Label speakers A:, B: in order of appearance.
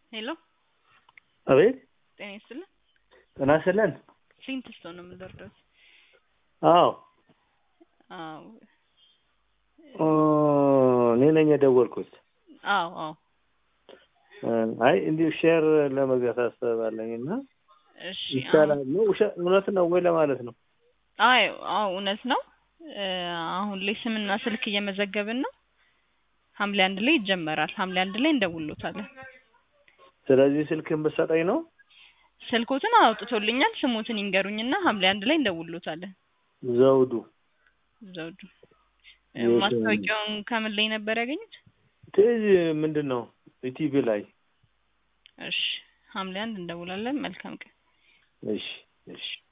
A: ሄሎ
B: አቤት
A: ጤና ይስጥልን።
B: ጤና ይስጥልን።
A: ስንት ሰው ነው የምንደርደው?
B: አዎ
A: አዎ
B: ኦ፣ እኔ ነኝ የደወልኩት።
A: አዎ አዎ
B: አይ እንዲሁ ሼር ለመግዛት አስባለኝ እና
A: እሺ
B: ይቻላል ነው ውሸ- እውነት ነው ወይ ለማለት ነው።
A: አይ አዎ እውነት ነው። እ፣ አሁን ላይ ስምና ስልክ እየመዘገብን ነው። ሐምሌ አንድ ላይ ይጀመራል። ሐምሌ አንድ ላይ እንደውሎታለን።
B: ስለዚህ ስልክን ብትሰጠኝ ነው።
A: ስልኮትን አውጥቶልኛል። ስሞትን ይንገሩኝና ሐምሌ አንድ ላይ እንደውሎታለን።
B: ዘውዱ
A: ዘውዱ እ፣
B: የት-
A: ማስታወቂያውን ከምን ላይ ነበር ያገኙት?
B: ትዝ ምንድን ነው ኢቲቪ ላይ።
A: እሺ ሐምሌ አንድ እንደውላለን። መልካም ቀን።
B: እሺ እሺ